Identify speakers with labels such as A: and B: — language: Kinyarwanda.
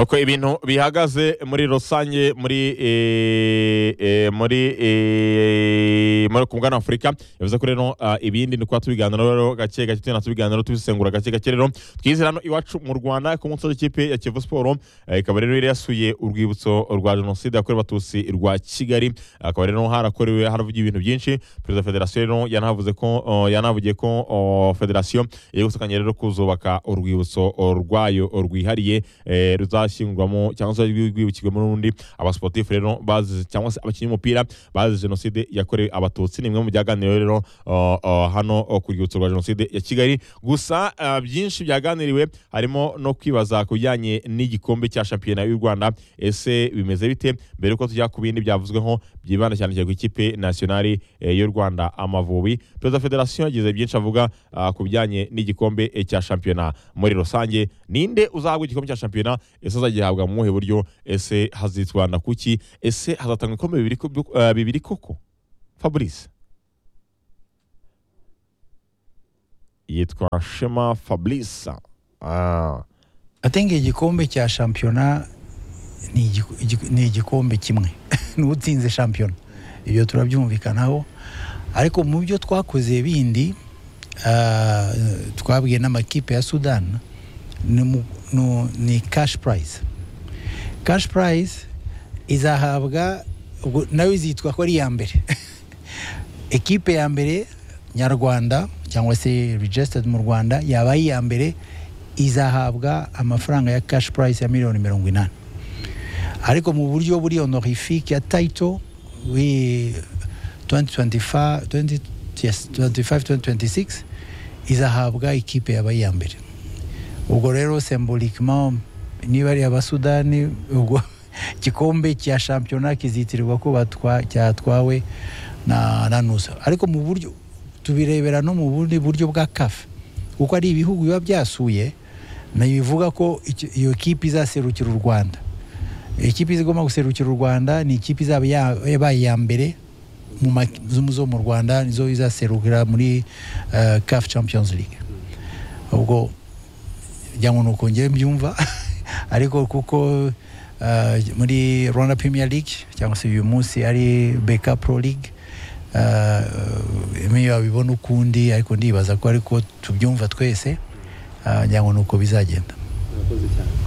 A: uko ibintu bihagaze muri rusange muri eh, eh, muri eh, muri ku mugabane w'afurika bivuze ko rero ah, ibindi ni kuba tubiganira rero gake gake tugenda tubiganira rero, tubisesengura gake gake rero twizera hano iwacu mu rwanda ku munsi w'ikipe ya kivu siporo eh, ikaba rero yari yasuye urwibutso rwa jenoside yakorewe abatutsi rwa kigali akaba rero harakorewe haravugiye ibintu byinshi perezida wa federasiyo rero yanavuze ko oh, yanavugiye ko oh, federasiyo iri gusekanya rero kuzubaka urwibutso oh, rwayo oh, rwihariye eh, ruzashyingurwamo cyangwa se rwibukirwamo n'undi abasiporutifu rero bazize cyangwa se abakinnyi b'umupira bazize jenoside yakorewe abatutsi ni bimwe mu byaganiriwe rero oh, oh, hano oh, ku rwibutso rwa jenoside ya kigali gusa ah, byinshi byaganiriwe harimo no kwibaza ku bijyanye n'igikombe cya shampiyona y'u rwanda ese bimeze bite mbere yuko tujya ku bindi byavuzweho byibanda cyane cyane ku ikipe nasiyonari eh, y'u rwanda amavubi perezida wa federasiyo yagize byinshi avuga ah, ku bijyanye n'igikombe eh, cya shampiyona muri rusange ninde uzahabwa igikombe cya shampiyona ese azagihabwa mu buhe buryo ese hazitwa na kuki ese hazatangwa ibikombe bibiri ko- eh, bibiri koko fabrice yitwa shema fabrice ah.
B: I think igikombe cya shampiyona ni igiku- igiku- ni igikombe kimwe niwe utsinze shampiyona ibyo turabyumvikanaho ariko mu byo twakoze bindi ah, twabwiye n'amakipe ya sudani ni mu- nu- ni cash prize cash prize izahabwa ubwo nayo izitwa ko ari iya mbere ekipe ya mbere nyarwanda cyangwa se registered mu rwanda yaba ari iya mbere izahabwa amafaranga ya cash prize ya miliyoni mirongo inani ariko mu buryo buri honorifique ya title we 2025 20 yes, 25 2026 izahabwa ikipe yaba iya mbere ubwo rero symboliquement niba ari abasudani ubwo igikombe cya shampiyona kizitirirwa ko batwa- cyatwawe na na nusa ariko mu buryo tubirebera no mu bundi buryo bwa kafe kuko ari ibihugu biba byasuye ntibivuga ko icyo- iyo kipe izaserukira u rwanda ikipe igomba guserukira u rwanda ni ikipe izaba ya- yabaye iya mbere mu ma- zo- zo mu rwanda nizo izaserukira muri eh, caf champions league ubwo njya ngo ni uko njye mbyumva ariko kuko eh, muri rwanda premier league cyangwa se uyu munsi ari beka pro league imwe wabibona ukundi ariko ndibaza ko ariko tubyumva twese eh, njya ngo ni uko bizagenda
C: murakoze cyane